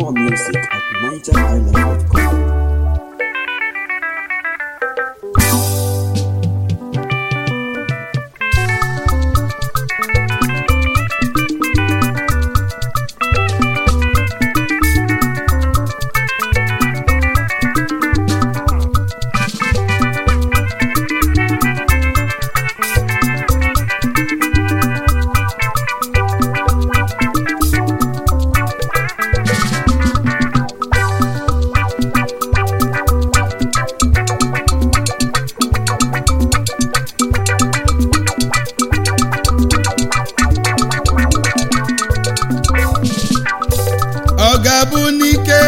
More music at nigerisland.com. ọ ga-abụ n'ike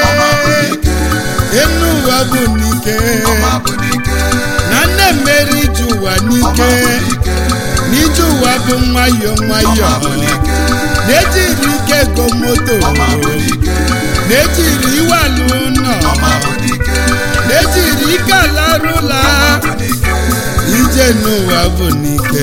enu ụwa bụ n'ike na nne mmeri ije ụwa n'ike n'ije ụwa bụ nwayọọ nwayọọ na-ejiri ike ego moto na-ejiri iwe alụ ụlọ na-ejiri ike ala rụla ije n'ụwa bụ n'ike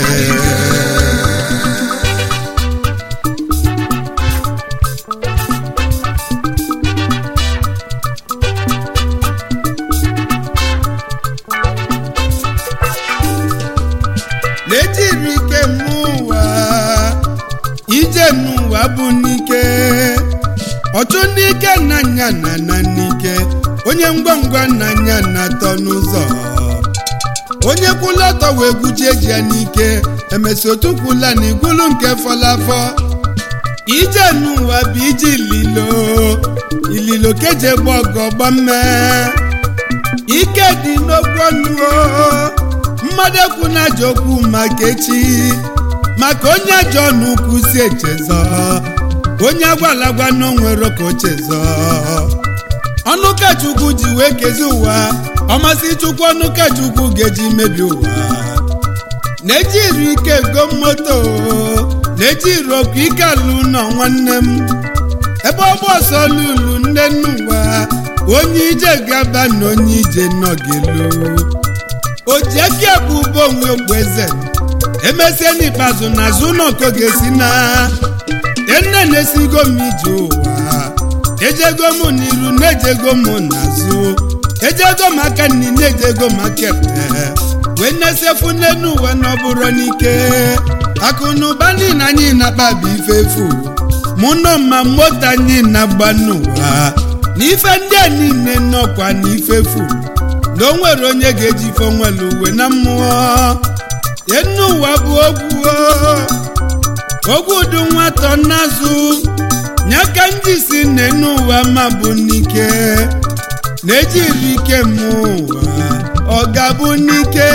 na-ejiri ike mụ ụwa ije n'ụwa bụ n'ike ọchụ ndị ike nnanya na na n'ike onye ngwangwa nnanya na-atọ n'ụzọ onye kwụla ọtọ wee gwujie ji ya n'ike emesi otu kwụla na igwulu nke fọlafọ ije n'ụwa bụ ije ililo ililo keje gba ọgọ gbamme ike dị n'okwu ọnụ o mmadụ ekwu na ajọ okwu maka echi maka onye ajọ n'ukwu si echezọ onye agwalagwa na onwere ka o chezọ ọnụ ka chukwu ji wee kezi ụwa ọmasị chukwu ọnụ ka chukwu ga-eji mebi ụwa na-ejiri ike ego moto na-ejiri okwu ike alụ nọ nwanne m ebe ọgba ọsọ lulu nne n'ụwa onye ije gaba na onye ije nọ gelu ojieke bụ ụbọ onwe okpueze emesie n'ikpeazụ na azụ ụlọ nke ga-esi na enne na-esigo m ije ụwa ejego m n'iru na-ejego m n'azụ ejego m aka nni na-ejego m aka ekpe wee na-esefu n'elu ụwa na ọ bụrụ n'ike akụ na ụba niile anyị na-akpabi ife efu mụ nọ ma moto anyị na-agba n'ụwa na ife ndị a niile nọkwa na ife efu na o nwere onye ga-eji ife onwere uwe na mmụọ enu ụwa bụ ogwu ogwu du nwatọ n'azụ nyaka ndị si n'enu ụwa ma bụ n'ike na-ejiri ike mụ ụwa ọ ga-abụ n'ike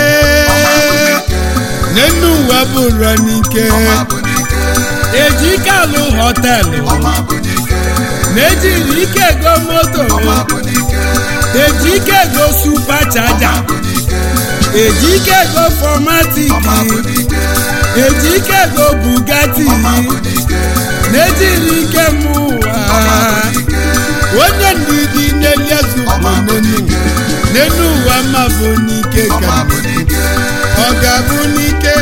n'enu ụwa bụrụ n'ike eji ike alụ họtelụ na-ejiri ike ego moto eji ike ego supa chaja eji ike ego fọmatiki eji ike ego bugatti na-ejiri ike mụ ụwa onye ndidi na-eliezugbo n'enu ụwa ma bụ n'ike ka ọ ga-abụ n'ike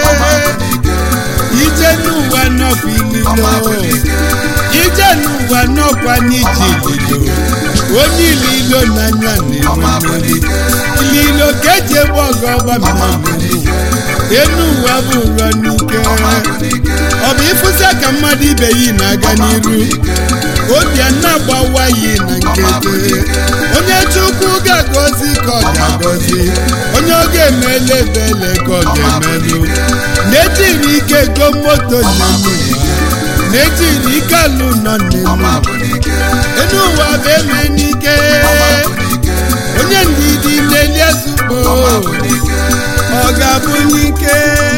ije n'ụwa nọkwa ililo ije n'ụwa nọkwa n'ije ililo onye ililo n'anya na-enwe ililo ka eji egbe ọgọ gbamiri enu ụwa bụ ụrọ n'ike ọ bụ ịfụsịa ka mmadụ ibe yi na-aga n'iru obi a na-agbawa yi na nkete onye chukwu ga-agọzi ka ọ ga-agọzi onye ọ ga-emele ebele ka ọ ga-emelụ na-ejiri ike go moto n'elu ụwa na-ejiri ike alụ nọ n'elu enu ụwa bụ eme n'ike onye ndidi na-eli ezugbo ọ ga-abụ n'ike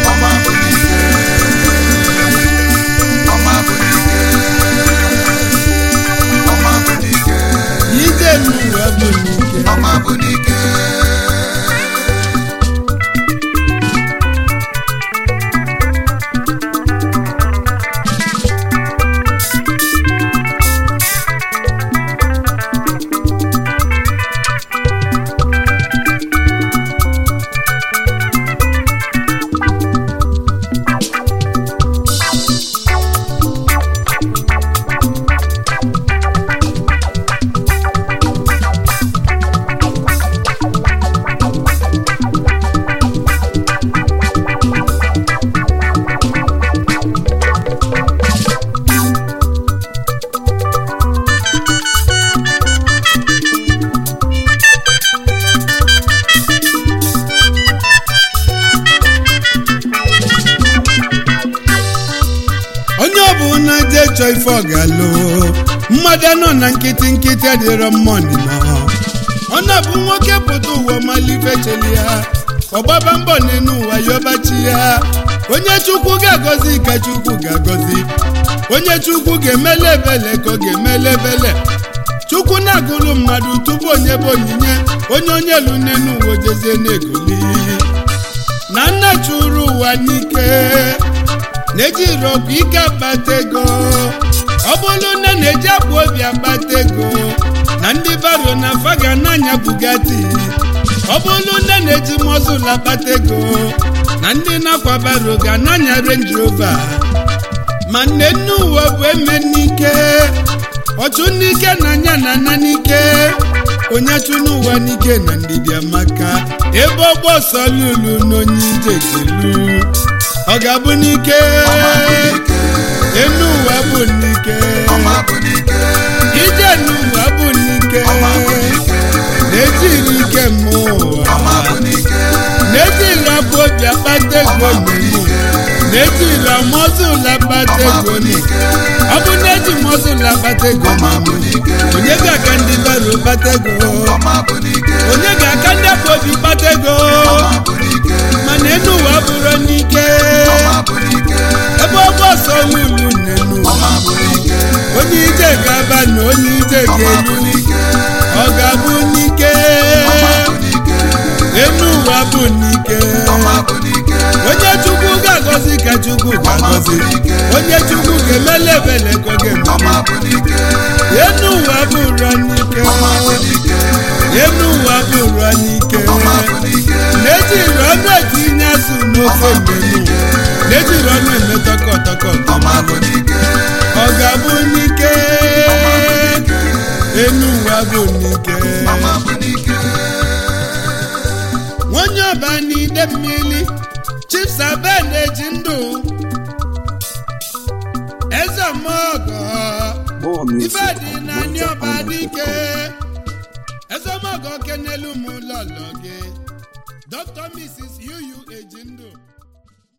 ije n'ụwa bụ n'ike chọọ ife ọ ga-alụ mmadụ nọ na nkịtị nkịtị adịrọ mmọnị ma ọ na-abụ nwoke pụta ụwa malife cheli ya ọgbaba mbọ n'elu ụwa yọbachi ya onye chukwu ga-agọzi ka chukwu ga-agọzi onye chukwu ga-emele ebele ka ọ ga-emele ebele chukwu na-agụrụ mmadụ tupu onye bụ onyinye onye onye elu n'elu ụwa jezie na-egoli na nna chụrụ ụwa n'ike na-eji rọbụ ike akpata ego ọ bụrụ na na-eji akpa obi akpata ego na ndị baro na faga n'anya bugatti ọ bụrụ na na-eji mọzụl akpata ego na ndị nakwa baro ga n'anya range rover ma nne nne ụwa bụ eme n'ike ọchụ n'ike na anya na ana n'ike onye chụ n'ụwa n'ike na ndidi amaka ebe ọgbọ ọsọ lulu n'onye ije gelu ọ ga-abụ n'ike enu ụwa bụ n'ike ije n'ụwa bụ n'ike na-ejiri ike mmụọ na-ejiri abụ obi akpata ego n'elu na-ejiri amọzụl akpata ego n'elu ọ bụ na-eji mọzụl akpata ego n'elu onye ga-aka ndị baro kpata ego onye ga-aka ndị afọ obi kpata ego mana enu ụwa bụrụ n'ike ebe ọgbọ ọsọ lulu n'elu onye ije ga-aba na onye ije ga-elu ọ ga-abụ n'ike enu ụwa bụ n'ike onye chukwu ga-agọzi ka chukwu ga-agọzi onye chukwu ga-emele ebele ka ọ ga-eme enu ụwa bụrụ n'ike enu ụwa bụrụ n'ike na-ejiri ọnụ etinye azụ n'ofe mmenu na-ejiri ọnụ eme tọkọ tọkọ ọ ga-abụ n'ike enu ụwa bụ n'ike nwonye ọba n'ide mmiri chips abe na-eji ndụ eze mọgọ More ife music dị at n'anya ọba dike NigerIsland.com. eze mọgọ kenelu m lọlọ gị dr mrs uu eji ndụ